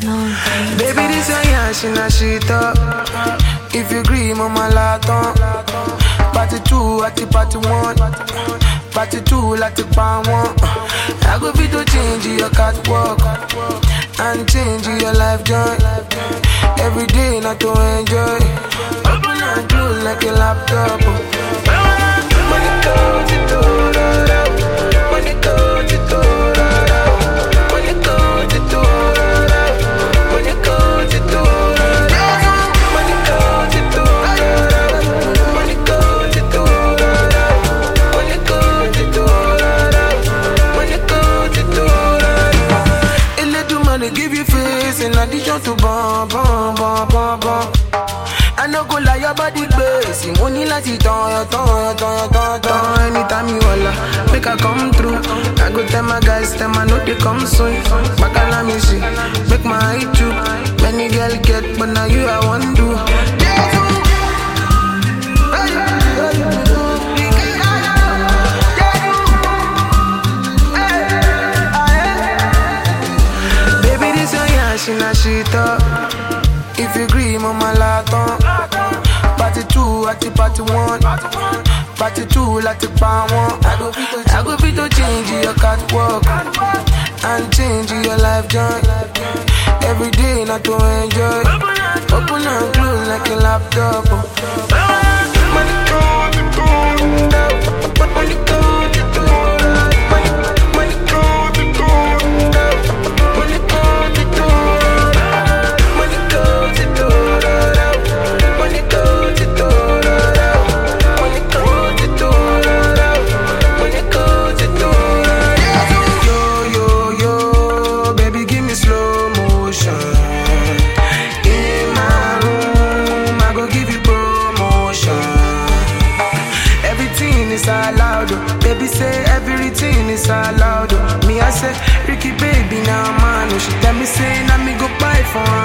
Baby, this one, yeah, she na shit up. If you agree, mama, laton. Party two, at the party one. Party two, like the pan one. I go fit to change your catwalk and change your life joy. Every day, not to enjoy. Open and close like a laptop. Money goes to Money goes to Money goes to Money goes to Money goes to Money goes to Money goes to Money goes to Eledumare give you face in addition to bum bum bum bum bum. I no go lie, your body crazy. Money like it on your tongue, tongue, tongue, tongue. Anytime you holla, make I come through. I go tell my guys, tell my know they come soon. Bacala me see, make my eye too. Many girl get, but now you I want to. Baby, this your yeah, she na shit up. If you agree, mama laton. Party two, at the party one. Party two, like the pan one. I go fit to, I go fit to change your catwalk and change your life joy. Every day, not to enjoy. Open and close like a laptop. Money come to go, money come to go, money, money come to go, money come to go, money come to go, money come to go, money come to go, money come to go. Yo yo yo, baby, give me slow motion. In my room, I go give you promotion. Everything is allowed, oh. baby say everything is allowed. oh. Me I say Ricky baby now man, oh. she tell me say now me go buy for her